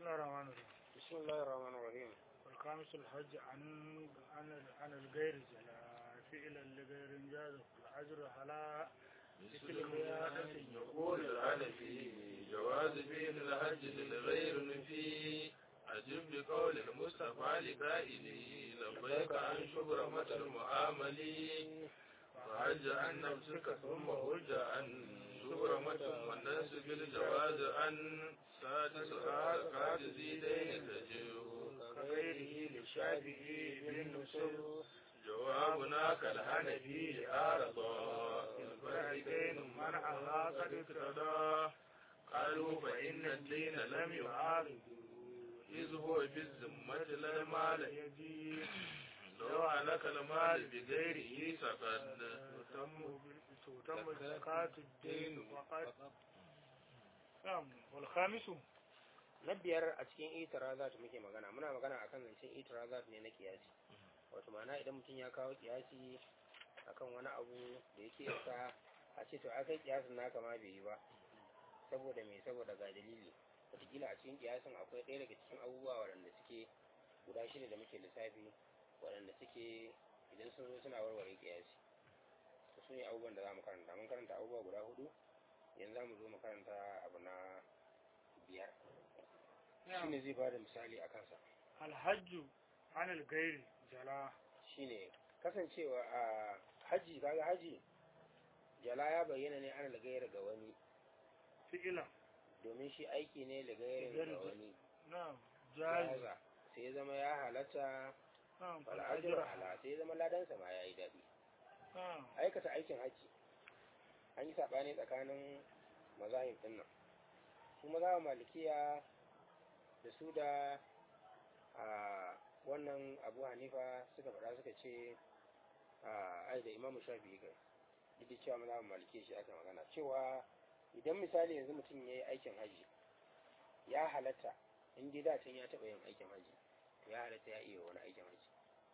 الله الرحمن الرحيم بسم الله الرحمن الرحيم والخامس الحج عن عن عن الغير جلا فعلا لغير جاز الأجر هلا مثل قيادة يقول العنفي جواز فعل الحج للغير نفي أجب بقول المصطفى لقائله لبيك عن شبرمة المعامل فحج عن نفسك ثم هج عن شبرمة والناس بالجواز عن سادس قاد زيدين تجيه كغيره للشافعي بالنصوص جوابنا كالحنفي عارضا في الفريقين منعها قد اقتضى قالوا فإن الدين لم يعارض إذ هو بالذمة لا المال يجي لو عليك المال بغيره سقط تتم تتم زكاة الدين وقد نعم والخامس na biyar a cikin itirazat muke magana muna magana akan zancen itirazat ne na kiyasi wato ma'ana idan mutum ya kawo kiyasi akan wani abu da yake yasa a ce to akai kiyasin naka ma bai yi ba saboda me saboda ga dalili wataƙila a cikin kiyasin akwai ɗaya daga cikin abubuwa waɗanda suke guda shida da muke lissafi waɗanda suke idan sun zo suna warware kiyasi to su ne abubuwan da za mu karanta mun karanta abubuwa guda hudu yanzu za mu zo mu karanta abu na biyar shine zai bada misali a kansa alhajju an algairi jala shine kasancewa a haji kaga haji jala ya bayyana ne ana lagayar ga wani fi'ilan domin shi aiki ne lagayar ga Lagayar- wani na'am jazi jaza sai ya zama ya halatta na'am fal'ajir fal'ajra ala sai ya zama ladansa ma ya yi daɗi na'am aikata aikin haji an yi saɓani tsakanin mazahib ɗin nan su mazhabin malikiya da su da a wannan abu hanifa suka faɗa suka ce a ai da imamu shafi kai duk da cewa mazhabin malikiya shi aka magana cewa idan misali yanzu mutum ya yi aikin haji ya halatta in dai da can ya taɓa yin aikin haji to ya halatta ya iya wani aikin haji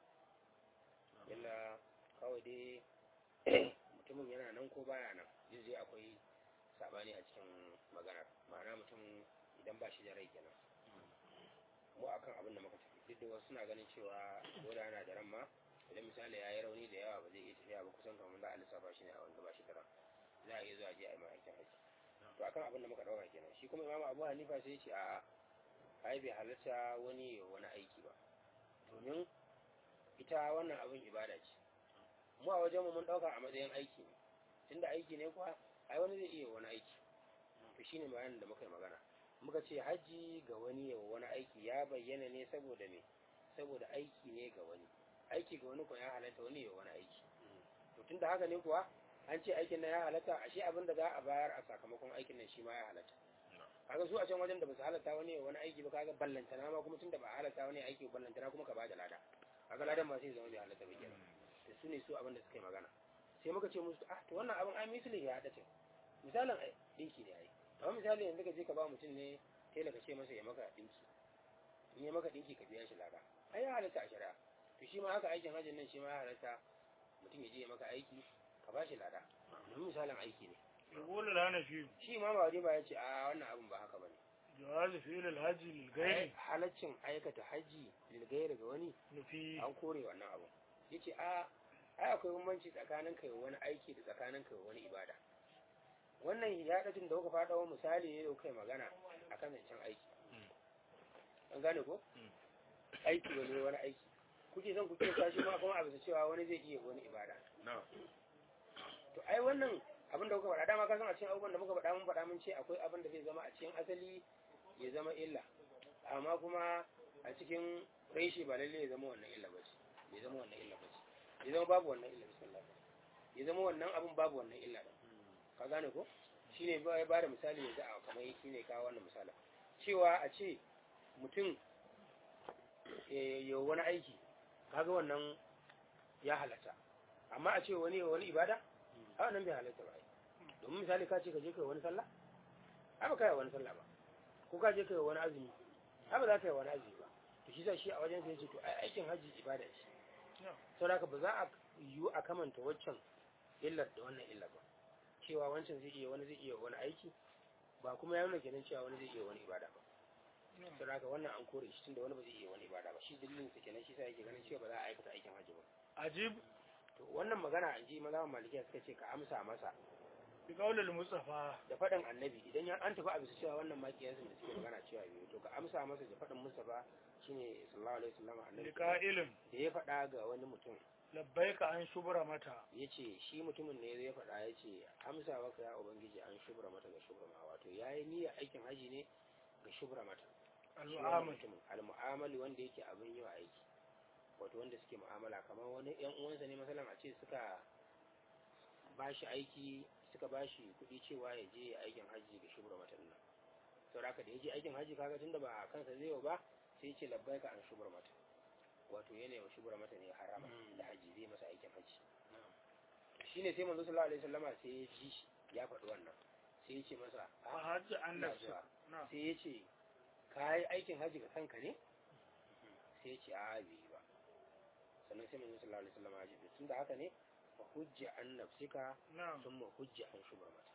illa kawai dai mutumin yana nan ko baya nan duk dai akwai sabani a cikin maganar ma'ana mutum idan ba shi da rai kenan mu akan abin da muka tafi duk da wasu suna ganin cewa ko da yana da ran ma idan misali ya yi rauni da yawa ba zai iya tafiya ba kusan kamar za a lissafa shi ne a wanda ba shi da ran za a iya zuwa je a yi ma aikin haji to akan abin da muka dauka kenan shi kuma imamu abu hanifa sai ya ce a'a ai bai halatta wani ya wani aiki ba domin ita wannan abin ibada ce mu a wajenmu mun dauka a matsayin aiki ne tunda aiki ne kuwa ai wani zai iya wani aiki to shine bayanin da muka yi magana muka ce haji ga wani ya wani aiki ya bayyana ne saboda me saboda aiki ne ga wani aiki ga wani kuwa ya halatta wani ya wani aiki to tunda haka ne kuwa an ce aikin nan ya halatta ashe abin da za a bayar a sakamakon aikin nan shi ma ya halatta kaga su a can wajen da ba su halatta wani ya wani aiki ba kaga ballantana ma kuma tunda ba a halatta wani aiki ballantana kuma ka bada lada kaga ladan ma sai zama bai halatta ba kenan da su ne su abin da suka yi magana sai muka ce musu ah to wannan abin ai misali ya dace misalin ai dinki ne ai amma misali yanzu ka je ka ba mutum ne tela ka ce masa ya maka dinki in ya maka dinki ka biya shi lada ai ya halatta a shari'a to shi ma haka aikin hajjin nan shi ma ya halatta mutum ya je ya maka aiki ka ba shi lada domin misalin aiki ne يقول الهنفي shi ma ba ba ya ce a wannan abin ba haka bane جواز فعل الحج للغير halaccin aikata haji lilgayar ga wani نفي an kore wannan abu yace a ai akwai bambanci tsakanin kai wani aiki da tsakanin kai wani ibada wannan hiyadatin da kuka faɗa wa misali ne da kuka yi magana akan zancen aiki an gane ko aiki wani wani aiki kuke son kuke sa shi ma kuma a bisa cewa wani zai iya wani ibada to ai wannan abin da kuka faɗa dama ka san a cikin abubuwan da muka faɗa mun faɗa mun ce akwai abin da zai zama a cikin asali ya zama illa amma kuma a cikin reshe ba lalle ya zama wannan illa ba ce ya zama wannan illa ba ce ya zama babu wannan illa bismillah ya zama wannan abin babu wannan illa ba ka gane ko shine ba ya bada misali yanzu a kamar shi ne kawo wannan misali cewa a ce mutum ya wani aiki kaga wannan ya halatta amma a ce wani ya wani ibada a wannan bai halatta ba ai. domin misali ka ce ka je kai wani sallah ai ba kai wani sallah ba ko ka je kai wani azumi ai ba za ka yi wani azumi ba to shi sa shi a wajen sai ce to ai aikin haji ibada ce sau da ba za a yiwu a kamanta waccan illar da wannan illar ba cewa wancan zai iya wani zai iya wani aiki ba kuma ya nuna kenan cewa wani zai iya wani ibada ba sai haka wannan an kore shi tunda wani ba zai iya wani ibada ba shi dalilin sa kenan shi sa yake ganin cewa ba za a aikata aikin hajji ba ajib to wannan magana an ji maza malikiya suka ce ka amsa masa bi qaulil mustafa da faɗin annabi idan ya an tafi a bisa cewa wannan makiyansu da suke magana cewa biyu to ka amsa masa da faɗin mustafa shine sallallahu alaihi wasallam annabi liqa'ilin da ya faɗa ga wani mutum labbaika an shubra mata ya ce shi mutumin ne ya faɗa ya ce amsa maka ya ubangiji an shubra mata ga shubra ma wato ya yi niyyar aikin haji ne ga shubra mata shi wannan al'amal mutumin al-mu'amali wanda yake abin yi wa aiki wato wanda suke mu'amala kamar wani yan uwansa ne masalan a ce suka ba shi aiki suka ba shi kuɗi cewa ya je aikin haji ga shubra mata nan saboda haka da ya je aikin haji kaga tunda ba a kansa zai yau ba sai ya ce labbaika an shubra mata wato yana wa shubra mata ne harama da haji zai masa aikin haji shine sai manzo sallallahu alaihi wasallama sai ya ji shi ya faɗi wannan sai ya ce masa fa "Ah, hajji an ina nafsi zuwa." na sai ya ce ka yi aikin haji ga kanka ne sai ya ce a bai yi ba sannan sai manzo sallallahu alaihi wasallama ya ce tun da haka ne fa hujja an nafsika na thumma hujja an shubra mata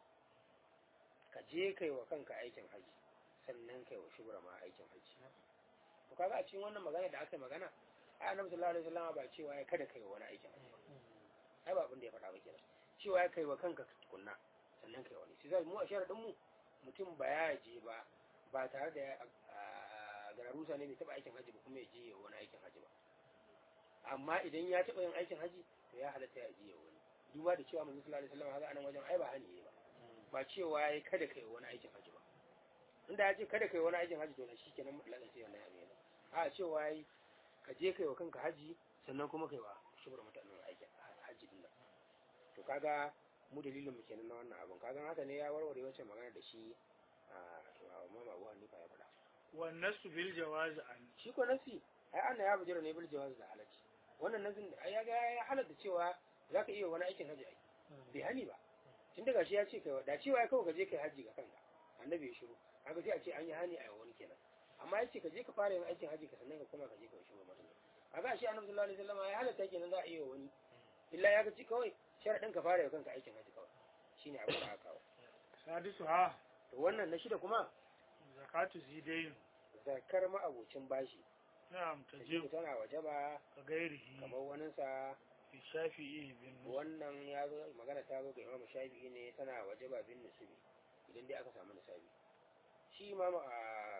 ka je kai wa kanka aikin haji sannan kai wa shubra ma aikin haji to kaga a cikin wannan magana da aka yi magana ai annabi sallallahu alaihi wasallama ba cewa ya kada kai wa wani aikin haji ba ai ba abin da ya faɗa ba kenan cewa ya kai wa kanka tukunna sannan kai wani sai zai mu a sharadin mu mutum ba ya je ba ba tare da ya- a- gararusa ne bai taɓa aikin haji ba kuma ya je ya wani aikin haji ba amma idan ya taɓa yin aikin haji to ya halatta ya je ya wani duba da cewa manzo sallallahu alaihi wasallam haka anan wajen ai ba hani ne ba ba cewa ya kada kai wani aikin haji ba inda ya ce kada kai wani aikin haji to na shikenan mutlakan sai wannan abin a cewa yayi ka je kai wa kanka haji sannan kuma kai wa shubur mutanen aikin haji din nan to kaga mu dalilin mu kenan na wannan abun kaga haka ne ya warware wacce magana da shi a mama Abu Hanifa ya faɗa wan nasu bil jawaz an shi ko nasi ai anna ya bujira ne bil jawaz da halacci wannan nasin ai ya ga ya halatta cewa zaka iya wani aikin haji ai bai hani ba tun daga shi ya ce kai da cewa ya kawo ka je kai haji ga kanka annabi ya shiru kaga sai a ce an yi hani a wani kenan amma ya ce ka je ka fara yin aikin haji ka sannan ka koma ka je ka shigo mata kaga shi annabi sallallahu alaihi wasallam ya halatta kenan za a iya wani illa ya ga ci kawai sharadin ka fara yin kanka aikin haji kawai shine abin da aka kawo sadisu ha to wannan na shida kuma zakatu zidain zakar ma'abocin bashi na'am tajibu tajib tana wajaba ka gairihi kamar waninsa fi shafi'i bin nus wannan ya zo magana ta zo ga imamu shafi'i ne tana wajaba bin nusubi idan dai aka samu nisabi shi imamu a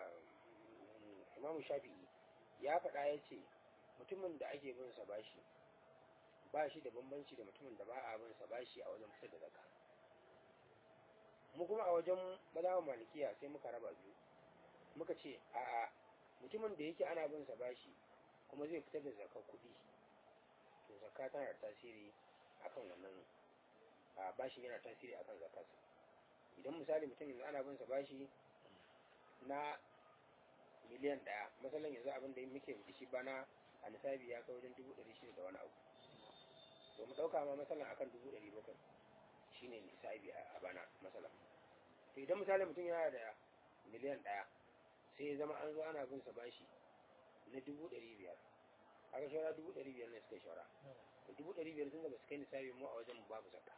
imamu shafi'i ya faɗa ya ce mutumin da ake bin sa bashi ba shi da bambanci da mutumin da ba a bin sa bashi a wajen fitar da zakka mu kuma a wajen mazhaban malikiya sai muka raba biyu muka ce a'a mutumin da yake ana bin sa bashi kuma zai fitar da zakkar kuɗi to zakka tana da tasiri akan wannan a bashin yana tasiri akan zakarsa idan misali mutum yanzu ana bin sa bashi na miliyan ɗaya masalan yanzu abin da muke da shi bana a nisabi ya kai wajen dubu ɗari shida da wani abu to mu ɗauka ma masalan akan dubu ɗari bakwai shine nisabi a a bana masalan to idan misali mutum yana da miliyan ɗaya sai ya zama an zo ana bin sa bashi na dubu ɗari biyar aka shawara dubu ɗari biyar ne suka yi shawara to dubu ɗari biyar sun da ba su kai nisabi mu a wajen mu babu zakka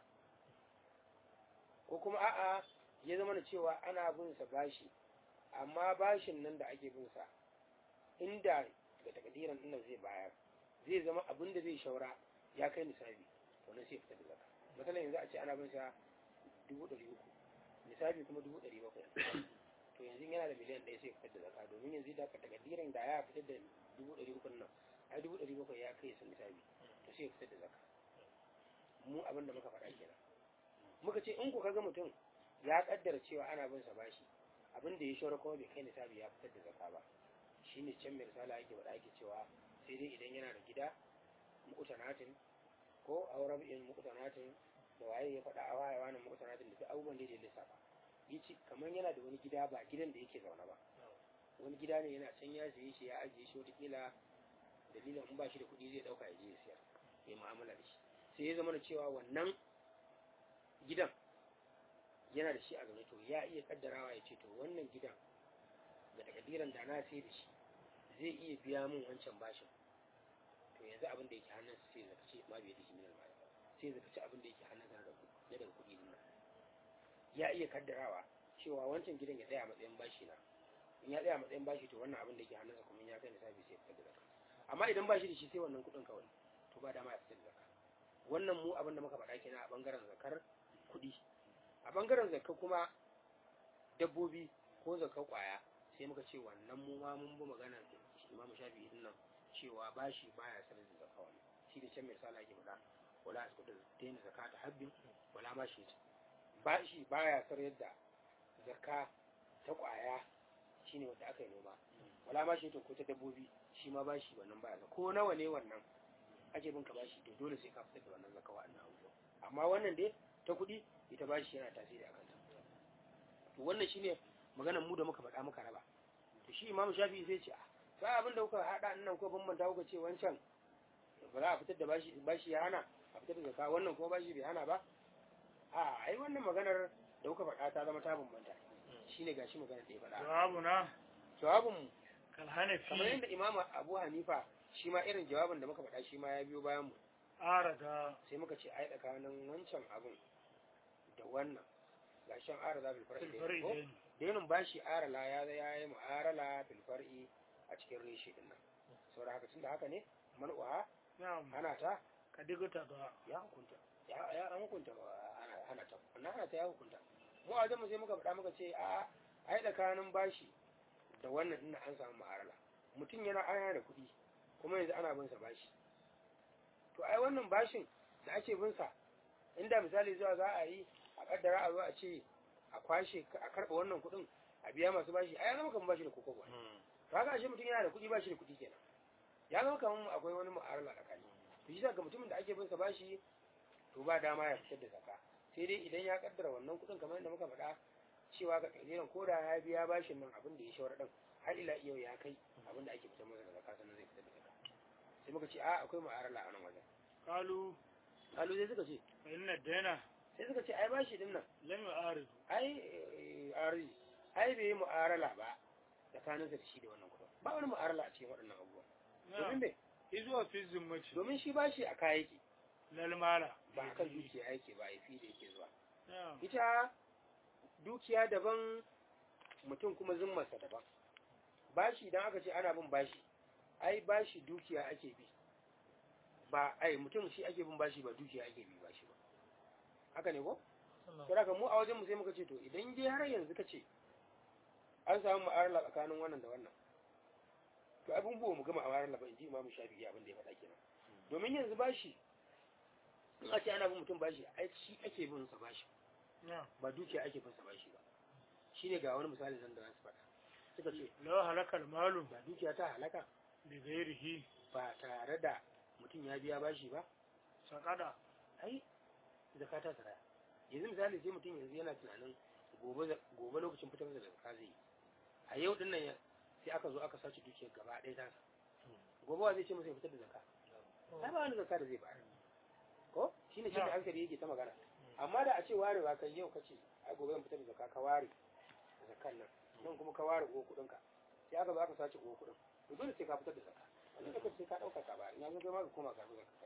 ko kuma a'a ya zama da cewa ana bin sa bashi amma bashin nan da ake bin sa inda ga takadiran din nan zai bayar zai zama abin da zai shaura ya kai nisabi to nan sai fitar da zakka misalin yanzu a ce ana bin sa dubu ɗari uku nisabi kuma dubu ɗari bakwai to yanzu yana da miliyan ɗaya sai fitar da zakka domin yanzu da takadiran da ya fitar da dubu ɗari uku nan ai dubu ɗari bakwai ya kai sa nisabi to sai fitar da zakka mu abin da muka faɗa kenan muka ce in ku kaga mutum ya kaddara cewa ana bin sa bashi abin da ya shora kuma bai kai nisabi ya fitar da zakka ba shine can mai risala yake faɗa yake cewa sai dai idan yana da gida mu'tanatin ko auren in mu'tanatin da waye ya faɗa a waye wani mu'tanatin da duk abubuwan da ya lissafa yace kamar yana da wani gida ba gidan da yake zaune ba wani gida ne yana can ya siye shi ya ajiye shi wataƙila dalilin in ba shi da kuɗi zai ɗauka ya je ya siyar ya mu'amala da shi sai ya zama da cewa wannan gidan yana da shi a zaune to ya iya kaddarawa ya ce to wannan gidan da takadiran da na sai da shi zai iya biya min wancan bashin to yanzu abin da yake hannun sai zaka ce ma bai da shi minal mali sai zaka ce abin da yake hannun sa na daga kuɗi din nan ya iya kaddarawa cewa wancan gidan ya tsaya a matsayin bashi na in ya tsaya matsayin bashi to wannan abin da ke hannunsa kuma in ya kai nisabi sai ya fitar da zakka amma idan bashi da shi sai wannan kuɗin kawai to ba dama ya fitar da zakka wannan mu abin da muka faɗa kenan a bangaren zakar kuɗi a bangaren zakka kuma dabbobi ko zakar kwaya sai muka ce wannan mu ma mun bi magana imam shafi'i din nan cewa bashi baya sanar da zakka wannan shi da can mai sala yake faɗa wala asqutu daina zakata habbin wala ma shi bashi baya sanar da zakka ta kwaya shine wanda aka yi noma wala ma shi to ko ta dabbobi shi ma bashi wannan baya ko nawa ne wannan ake bin ka bashi to dole sai ka fitar da wannan zakka wannan abubuwa amma wannan dai ta kuɗi ita bashi yana tasiri akan ta to wannan shine maganar mu da muka faɗa muka raba to shi imam shafi'i sai ce a ba abin da kuka haɗa nan ko bambanta kuka ce wancan ba za a fitar da bashi bashi ya hana a fitar da zakka wannan kuma bashi bai hana ba a ai wannan maganar da kuka faɗa ta zama ta bambanta shine gashi maganar da ya faɗa jawabuna jawabin mu kal kamar hanafi yadda imam abu hanifa shi ma irin jawabin da muka faɗa shi ma ya biyo bayan mu arada sai muka ce ai tsakanin wancan abun da wannan gashin arala bil far'i fil da ko faridain dainin bashi arala ya ya yi mu'arala bil far'i a cikin reshe din nan saboda haka tunda haka ne man'uha na'am hana ta kadigata da ya hukunta ya ya an hukunta hana hana ta wannan hana ta ya hukunta mu a mu sai muka faɗa muka ce a ai tsakanin bashi da wannan ina an samu mu'arala mutum yana ana da kuɗi kuma yanzu ana bin sa bashi to ai wannan bashin da ake bin sa inda misali zuwa za a yi a kaddara a zo a ce a kwashe a karɓa wannan kuɗin a biya masu bashi ai ya zama kamar bashi da koko ba to haka ashe mutum yana da kuɗi bashi da kuɗi kenan ya zama kamar akwai wani mu'arala tsakani to shi ga mutumin da ake bin sa bashi to ba dama ya fitar da zakka sai dai idan ya kaddara wannan kuɗin kamar yadda muka faɗa cewa ga kalilan ko da ya biya bashin nan abin da ya shawara din har ila yau ya kai abin da ake fitar masa da zakka sannan zai fitar da zakka sai muka ce a akwai mu'arala a nan wajen kalu kalu sai suka ce fa inna daina sai suka ce ai bashi din nan lam yu'aridu ai eh, ari ai bai yi mu'arala ba tsakaninsa da shi da wannan kuɗin ba wani mu'arala a cikin waɗannan abubuwa domin na'am me izuwa fi zimmati domin shi bashi a kaya yake lal mala ba a kan dukiya yake ba ya fi da yake zuwa na'am ita dukiya daban mutum kuma zimmarsa daban bashi idan aka ce ana bin bashi ai bashi dukiya ake bi ba ai mutum shi ake bin bashi ba dukiya ake bi bashi ba haka ne ko sai haka mu a wajen mu sai muka ce to idan dai har yanzu ka ce an samu ma'arala tsakanin wannan da wannan to abin buwa mu gama a ma'arala ba in ji imamu shafi'i abin da ya faɗa kenan domin yanzu bashi in a ce ana bin mutum bashi ai shi ake bin sa bashi na'am ba dukiya ake bin sa bashi ba shine ga wani misali zan da za su faɗa suka ce law halakal malu ba dukiya ta halaka bi ghairihi ba tare da mutum ya biya bashi ba saqada ai zakka ta tsara yanzu misali sai mutum yanzu yana tunanin gobe gobe lokacin fitar da zakka zai yi a yau din nan ya- sai aka zo aka sace dukiyar gaba ɗaya ta gobe wa zai ce masa ya fitar da zakka ai ba wani zakka da zai bayar ko shine shi da hankali yake ta magana amma da a ce warewa kai yau kace ai gobe zan fitar da zakka ka ware zakkan nan nan kuma ka ware uwa kuɗin ka sai aka zo aka sace uwa kuɗin to dole sai ka fitar da zakka wani da sai ka ɗauka ka bayar in ya zo kai ma ka koma ka zo zakka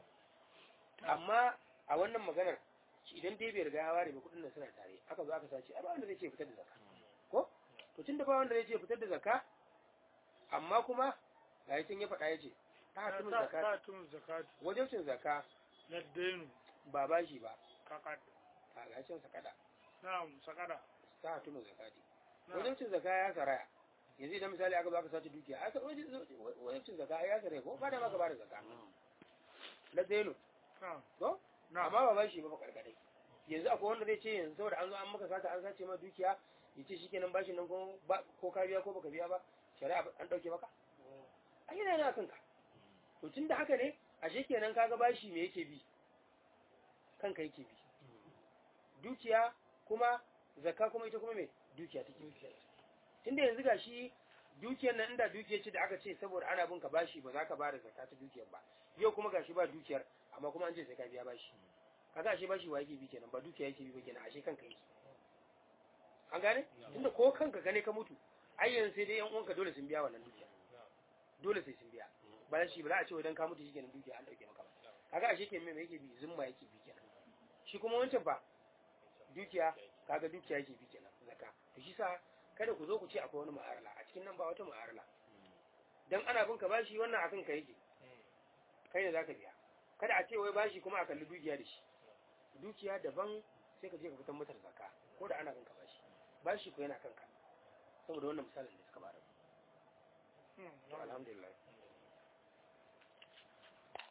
amma a wannan maganar shi idan dai bai riga ya ware ba kuɗin nan suna tare aka zo aka sace ai ba wanda zai ce fitar da zakka ko to tun da ba wanda zai ce fitar da zakka amma kuma ga yi ya faɗa ya ce ta hatimin zakka ta tun zakat wajen cin zakka na dainu ba bashi ba kakad a ga cin sakada na'am saqada ta hatimin zakati na'am wajen cin zakka ya saraya yanzu idan misali aka zo aka sace dukiya aka wajen cin zakka ya saraya ko ba da maka ba da zakka na zainu na'am ko na'am amma ba bashi ba fa karkadai yanzu akwai wanda zai ce yanzu saboda an zo an maka sata an sace ma dukiya ya ce shikenan bashin nan ko ba ko ka biya ko baka biya ba shari'a an dauke maka ai yana yana kanka to tunda haka ne ashe kenan kaga bashi me yake bi kanka yake bi dukiya kuma zakka kuma ita kuma me dukiya take dukiya tunda yanzu gashi dukiyar nan inda dukiyar ce da aka ce saboda ana bin ka bashi ba za ka ba da zakka ta dukiyar ba yau kuma gashi ba dukiyar amma kuma an ce sai ka biya bashi kaga ashe bashi wa yake bi kenan ba dukiya yake bi ba kenan ashe kanka yake an gane tunda ko kanka gane ka mutu ai yanzu sai dai yan uwanka dole sun biya wannan dukiya dole sai sun biya ba shi ba za a ce idan ka mutu shikenan dukiya an dauke maka ba kaga ashe ke me yake bi zumma yake bi kenan shi kuma wancan ba dukiya kaga dukiya yake bi kenan zakka to shi sa kada ku zo ku ce akwai wani ma'arala a cikin nan ba wata ma'arala dan ana bin ka bashi wannan akan ka yake kai ne zaka biya kada a ce wai bashi kuma a kalli dukiya da shi dukiya daban sai ka je ka fitar mata da zakka ko da ana bin ka bashi bashi ko yana kanka saboda wannan misalin da suka bada to alhamdulillah